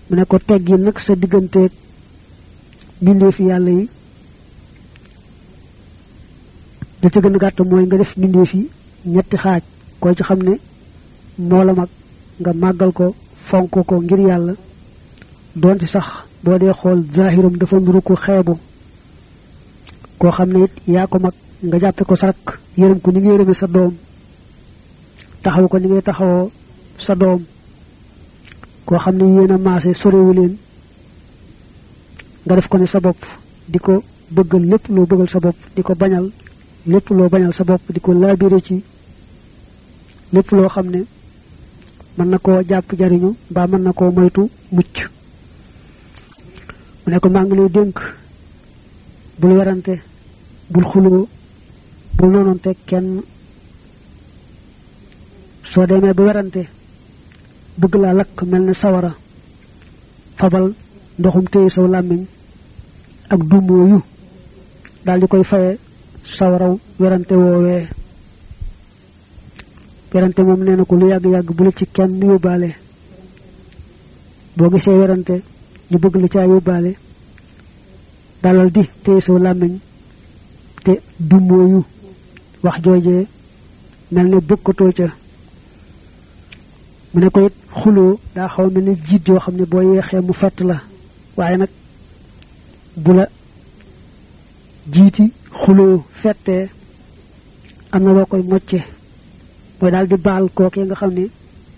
mu ne ko teggi nag sa digganteeg mbindeefi yàlla yi da ca gën a gàtt mooy nga def mbindeef yi ñetti xaaj koo ci xam ne moo la mag nga màggal ko fonk ko ngir yàlla doonte sax boo dee xool zahiram dafa nuru ko xeebu koo xam ne it yaa ko mag nga jàppe ko sarak yërëm ko ni nga yërëme sa doom taxaw ko ni ngay taxawoo sa doom koo xam ne yéen a maase sorewu leen nga def ko ne sa bopp di ko bëggal lépp loo bëggal sa bopp di ko bañal lépp loo bañal sa bopp di ko laabire ci lépp loo xam ne mën na koo jàpp jariñu mbaa mën na koo moytu mucc mu ne ko maa ngi lay dénk bul werante bul xuloo bul noononte kenn soo demee ba werante bëgg laa lakk mel ne sawara fabal ndoxum téye saw làmmiñ ak dumoo yu daal di koy faye sawaraw werante woowee werante moom nee na ko lu yàgg-yàgg bu la ci kenn yóbbaale boo gisee werante ñu bëgg la caa yóbbaale dalal di téye saw làmmiñ te dumoo yu wax joojee mel ne bokkatoo ca mu ne ko it xuloo daa xaw mel ne jiit yoo xam ne boo yeexee mu fett la waaye nag bu la jiiti xuloo fettee am na loo koy mocce mooy daal di baal kookee nga xam ne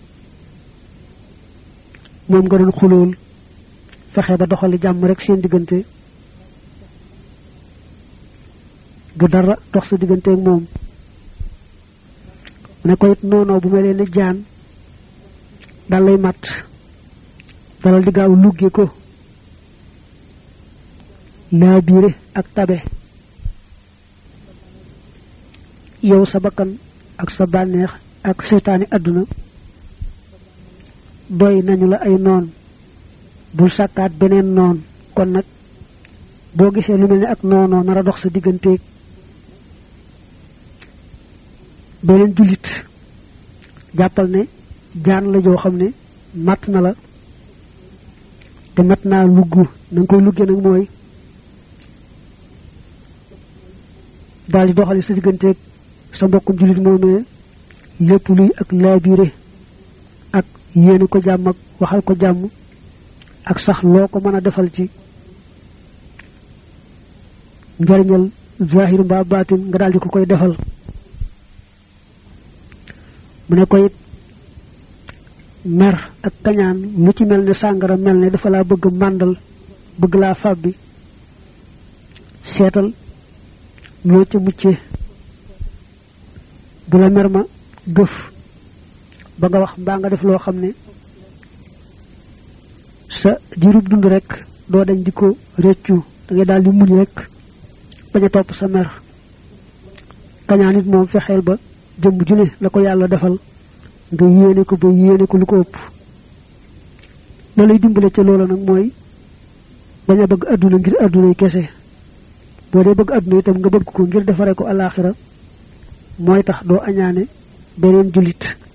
moom nga doon xulool fexe ba doxali jàmm rek seen diggante du dara dox sa diggante ak moom mu ne ko it noonoo bu mel ne jaan dal lay mat dalal di gaaw lugge ko laa biire ak tabe yow sa bakkan ak sa bànneex ak seytaani àdduna doy nañu la ay noon bul sàkkaat beneen noon kon nag boo gisee lu mel ni ak noonoo nar a dox sa digganteeg beneen jullit jàppal ne jaan la joo xam ne matt na la te mat naa lugg na nga koy luggee nag mooy daal di doxali sa digganteeg sa mbokkum jullit moomee lépp luy ak laabiire ak yéene ko jàmm ak waxal ko jàmm ak sax loo ko mën a defal ci njariñal zahir mbaa baatin nga daal di ko koy defal mu ne ko it mer ak kañaan lu ci mel ne sàngara mel ne dafa laa bëgg màndal bëgg laa fàbbi seetal loo ca muccee bu la mer ma gëf ba nga wax mbaa nga def loo xam ne sa diirub dund rek doo dañ di ko réccu da ngay daal di muñ rek bañ a topp sa mer kañaan it moom fexeel ba jëmm ju ne la ko yàlla defal nga yéene ko ba yéene ko lu ko ëpp la lay dimbale ca loola nag mooy bañ a bëgg àdduna ngir àdduna yi kese boo dee bëgg àdduna itam nga bëgg ko ngir defare ko alaaxira mooy tax doo añaane beneen jullit